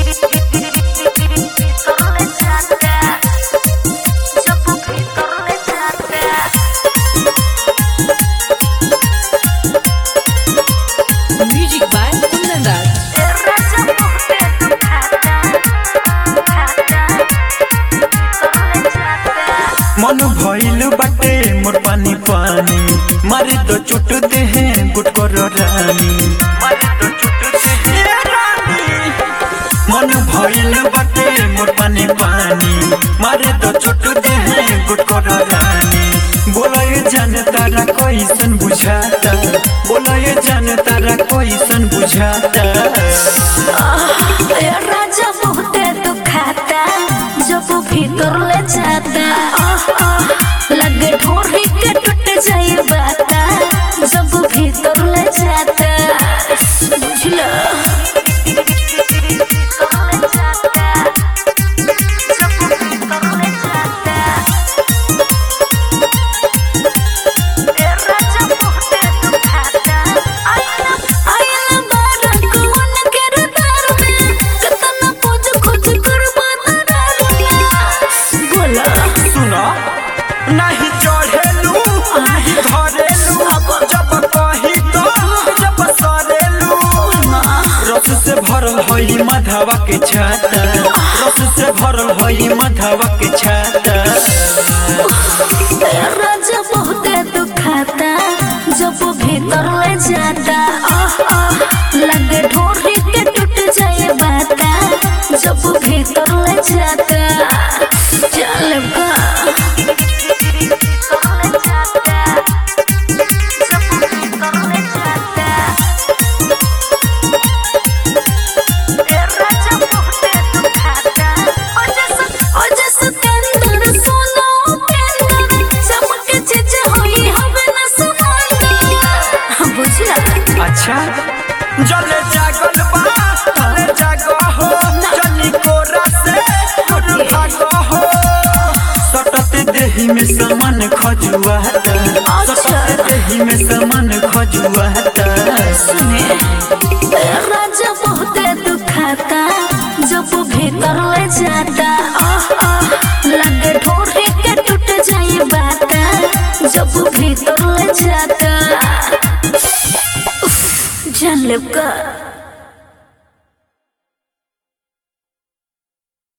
Music by Kundan मन भइल बाटे मोर पानी पानी मारे तो चुट दे हैं गुट कर रानी मारे तो चुट दे हैं रानी मन भइल बाटे मोर पानी पानी मारे तो चुट दे हैं गुट कर रानी बोला ये जान तारा कैसन बुझाता बोला ये जान तारा कैसन बुझाता राजा बहुते दुखाता जब भीतर ले जाता आह, आह, लगे ढोरी के टूट जाई बाता जब भीतर ले जाता बुझला आयला बारा कौन के रतार में कतना खोज खोज करबा तार में बोला सुनो नहीं चढ़ेलू नहीं धरेलू जब कही तो जब सरेलू रस से भरल होई मधवा के छाता रस से भरल होई मधवा के छाता राजा बहुते दुखाता जब भीतर ले जाता आह, आह, लगे ढोरी के टूट जाए बाता जब भीतर ले जाता चल का बुझला अच्छा जले जागल बा तले जागो हो जनी कोरा से दूर भागो हो सटत देही में समान खजुआता सटत देही में समान खजुआता सुने राजा बहुते दुखाता जब भीतर ले जाता आह, आह, लगे ढोरे के टूट जाई बाता जब भीतर ले जाता उफ, जान लेब का